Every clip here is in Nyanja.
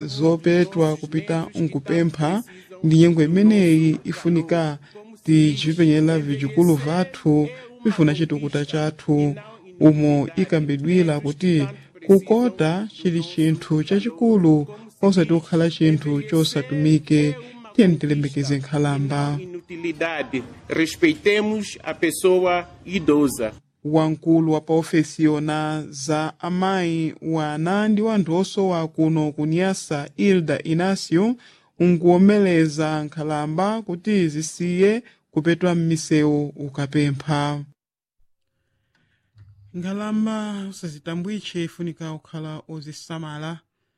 zopetwa kupita nkupempha ndi nyengo imeneyi ifunika ticipenyera vicikulu vathu bifuna chitukuta chathu umo ikambidwira kuti kukota chili chinthu chachikulu osati kukhala chinthu chosatumike tiyeni tilemekeze nkhalamba inutilidade. Respeitemos a pessoa idosa. wamkulu wa paofesiyona za amayi wana ndi wanthu osowa kuno kunyasa ilda inacio nkuwomeleza nkhalamba kuti zisiye kupetwa m'misewu ukapempha nkhalamba usazitambwitche ifunika kukhala ozisamala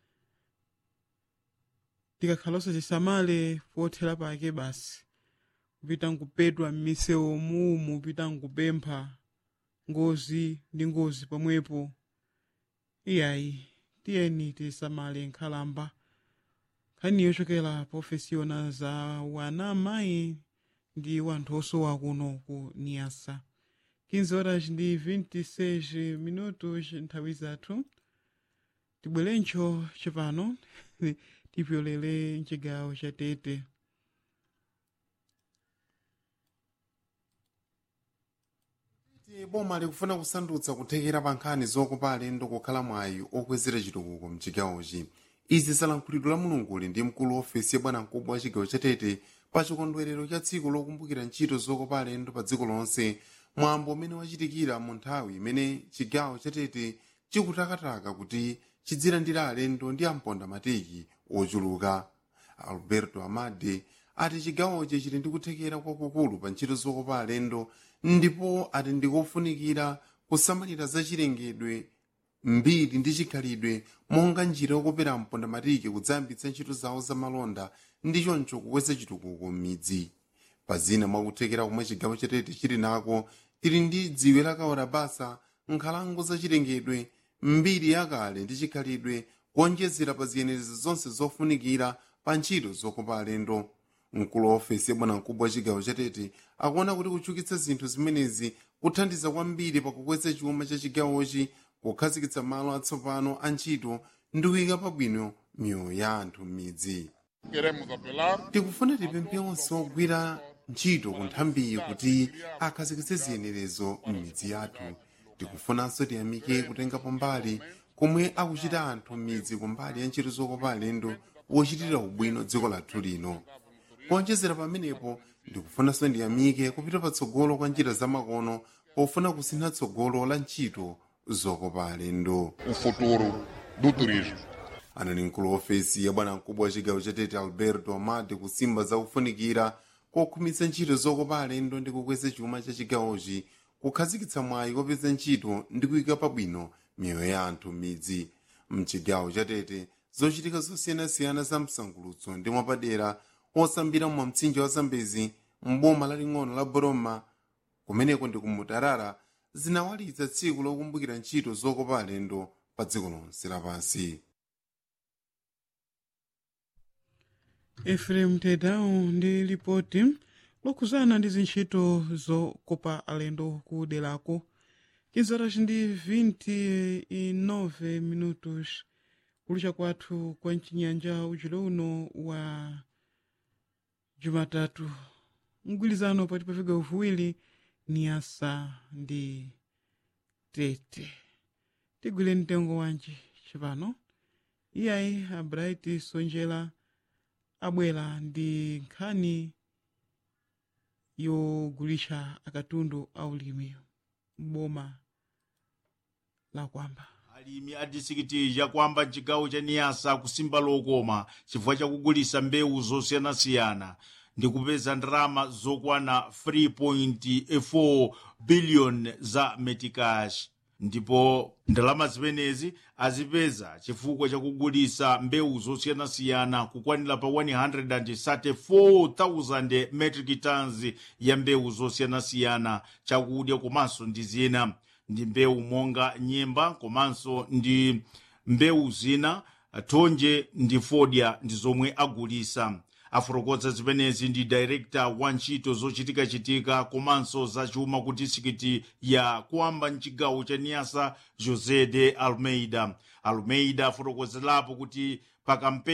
tikakhala osazisamale pothera pake basi kupita nkupetwa m'misewu muumu kupita nkupempha ngozi ndi ngozi pomwepo iyayi tiyeni tisamale nkhalamba nkhani yochokera profesiona za wana amayi ndi wanthu osowa kuno ku niasa 15 horas ndi 26 minutos nthawi zathu tibwerencho chipano tipyolere mchigawo cha tete boma likufuna kusandutsa kuthekera pa nkhani zokopa alendo kukhala mwayi okwezera chitukuko mchigawochi izi zalankhulidwe la mulunguli ndi mkulu wa ofesi ya bwanamkubwa wa chigawo cha tete pa chikondwerero cha tsiku lokumbukira ntchito zokopa alendo pa dziko lonse mwambo umene wachitikira mu nthawi imene chigawo cha tete chikutakataka kuti chidzilandira alendo ndi amponda mateki ochuluka alberto amade ati chigawochi chili ndi kuthekera kwakukulu pa ntchito zokopa alendo ndipo ati ndikofunikira kusamalira zachilengedwe mbiri ndi chikhalidwe monga njira yokopera mponda matiki kudzayambitsa ntchito zawo zamalonda ndi choncho kukweza chitukuko m'midzi pa zina mwakuthekera komwe chigawo chatete chili nako tili ndi dziwe lakaora basa nkhalango zachilengedwe mbiri yakale ndi chikhalidwe kuonjezera pa ziyenerezi zonse zofunikira pa ntchito zokopa alendo mkulu wa ofesi ya bwanamkubwa wa chigawo chatete akuona kuti kuchukitsa zinthu zimenezi kuthandiza kwambiri pakukweza chuma cha chigawochi kukhazikitsa malo atsopano a ntchito ndi kuyika pabwino miyoyo ya anthu m'midzi Queremos apelar tikufuna tipemphe onse ogwira ntchito ku nthambiyi kuti akhazikitse ziyenerezo m'midzi yathu tikufunanso tiyamike kutengapo mbali komwe akuchita anthu m'midzi kumbali ya ntchito zokopa alendo wochitira ubwino dziko lathu lino kuonjezera pamenepo ndikufunanso ndiyamike kupita patsogolo kwa njira zamakono pofuna kusintha tsogolo la ntchito zokopa alendo o futuro do turismo. anali mkulu wa ofesi ya bwanamkubwa wa chigawo cha tete alberto amade kusimba zakufunikira kokhumitsa ntchito zokopa alendo ndi kukweza chuma cha chigawochi kukhazikitsa mwayi kopeza ntchito ndi kuyika pabwino miyoyo ya anthu m'midzi mchigawo cha tete zochitika zosiyanasiyana za msangulutso ndi mwapadera osambira mwa mtsinje wa zambezi mboma laling'ono la boroma kumeneko ndi kumutarara zinawalitsa tsiku lokumbukira ntchito zokopa alendo pa dziko lonse lapansi efrem tedao ndi lipoti lokhuzana ndi zintchito zokopa alendo ku derako 15 horas ndi 29 minutos kulusha kwathu kwa mchinyanja ujulo uno wa jumatatu mgwirizano pati pafika uvuwiri ni asa ndi tete tigwire mtengo wanji chipano iyayi a bright sonjera abwera ndi nkhani yogulisha akatundu aulimi m'boma la kwamba alimi a disikiti yakwamba mchigawo cha niyasa kusimba lokoma chifukwa chakugulisa mbewu zosiyanasiyana ndi kupeza ndalama zokwana 3.4 biliyoni za metikash ndipo ndalama zimenezi azipeza chifukwa chakugulisa mbewu zosiyanasiyana kukwanira pa 134,000 metric tons ya mbewu zosiyanasiyana chakudya komanso ndi zina ndi mbewu monga nyemba komanso ndi mbewu zina thonje ndi fodya ndi zomwe agulisa afotokoza zimenezi ndi director wa ntchito zochitikachitika komanso zachuma ku disikiti ya kwamba mchigawo cha niyasa josé de almeida almeida afotokozerapo kuti pa kampeni